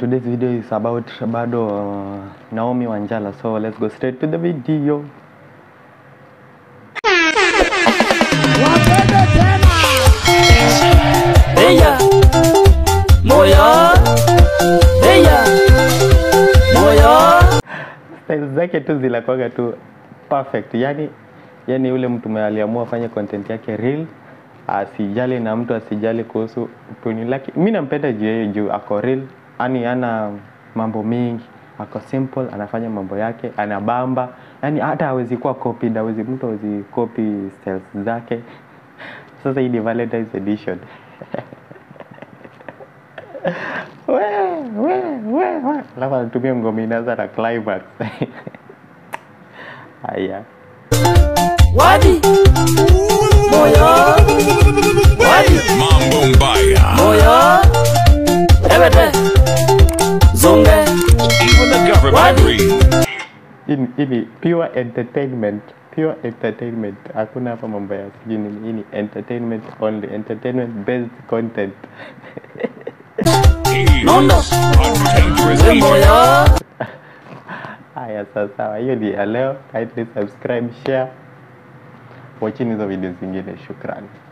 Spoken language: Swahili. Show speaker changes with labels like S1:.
S1: today's video is about bado uh, Naomi Wanjala. So let's go straight to the video.
S2: Ella, moyo, ella, moyo.
S1: Style zake tu zinakuwaga tu perfect. Yani yani yule mtu mwenye aliamua afanye content yake real asijali na mtu asijali kuhusu puni lake. Mimi nampenda juu yeye juu ako real, yani ana mambo mingi, ako simple, anafanya mambo yake, anabamba. Yani hata hawezi kuwa copied, hawezi mtu hawezi copy styles zake. Sasa hii ni Valentine's edition. we, we, we, we. Alafu anatumia ngoma inaanza na climax. Haya.
S2: Wadi, moyo, wadi,
S3: Mambo Mbaya.
S2: moyo, ebete, zunge,
S3: Even the government
S2: Wadi.
S3: agrees.
S1: Hii ni- hii ni pure entertainment pure entertainment hakuna hapa mambo ya sijui nini hii ni entertainment only entertainment based content
S3: He
S2: nondo,
S3: is a dangerous
S2: we
S3: agent.
S2: moyo.
S1: haya sawa sawa hiyo ni ya leo kindly subscribe share watchini hizo video zingine shukrani